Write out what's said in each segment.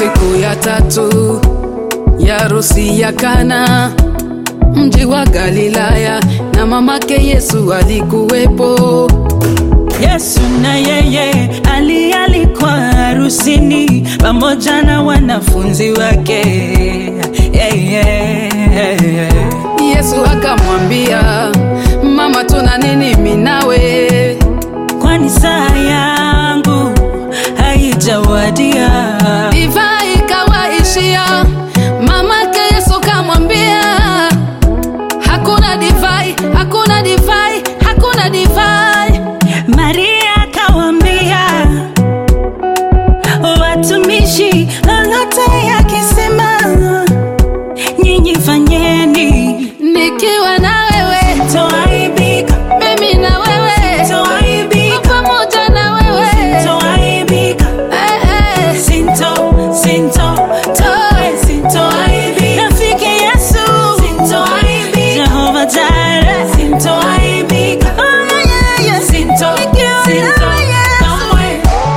Siku ya tatu ya harusi ya Kana, mji wa Galilaya, na mamake Yesu alikuwepo. Yesu na yeye alialikwa harusini pamoja na wanafunzi wake. Yeah, yeah, yeah. Yesu akamwambia, mama, tuna nini mimi nawe? Kwani saa yangu haijawadia. Divai ikawaishia, mamake Yesu kamwambia, hakuna divai, hakuna divai, hakuna divai. Maria akawambia watumishi, lolote yakisema nyinyi fanyeni, Nikiwa na wewe, toaibika, mimi na wewe, toaibika, pamoja na wewe, toaibika. eh, eh. Sinto, sinto, toe, sintoaibika. Rafiki Yesu, sintoaibika. Jehova Jireh, sintoaibika. Oh, yeah, yeah, yeah. Sinto, sinto, kamwe.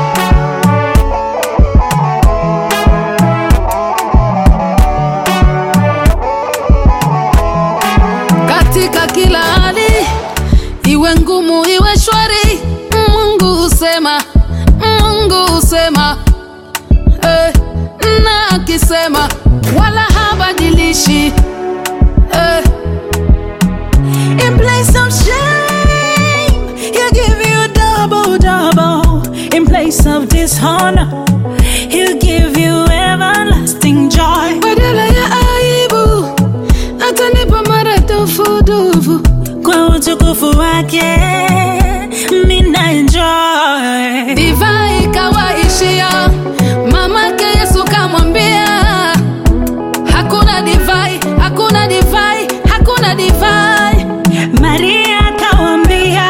katika kila hali, iwe ngumu iwe shwari, Mungu husema, Mungu husema eh, na akisema wala habadilishi eh, In place of shame, he'll give you double, double. In place of dishonor, he'll give you everlasting joy. badala ya aibu atanipa maradufu dufu. Kwa utukufu wake, mina enjoy. Divai ikawaishia, mamake Yesu kamwambia, hakuna divai, hakuna divai, hakuna divai. Maria akawambia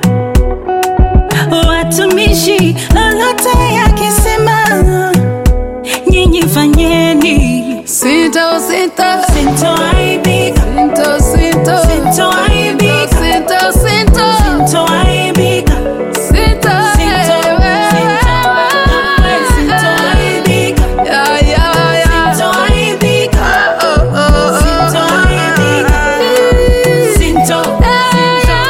watumishi, lolote yakisema nyinyi fanyeni, Sito, sito, sintoaibika, sito, sito, sintoaibika, sito, sito, sintoaibika, sito, sinto, sinto, sintoaibika, Ya, ya, ya. sintoaibika, Oh, oh, oh. sintoaibika, sinto, sinto,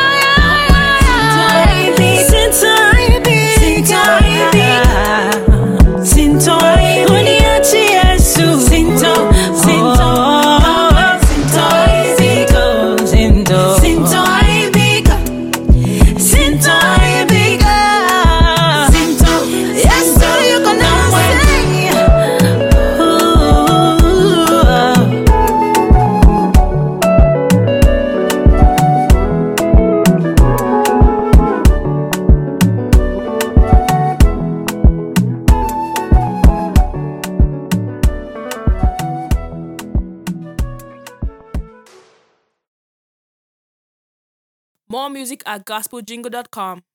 More music at gospeljingle.com.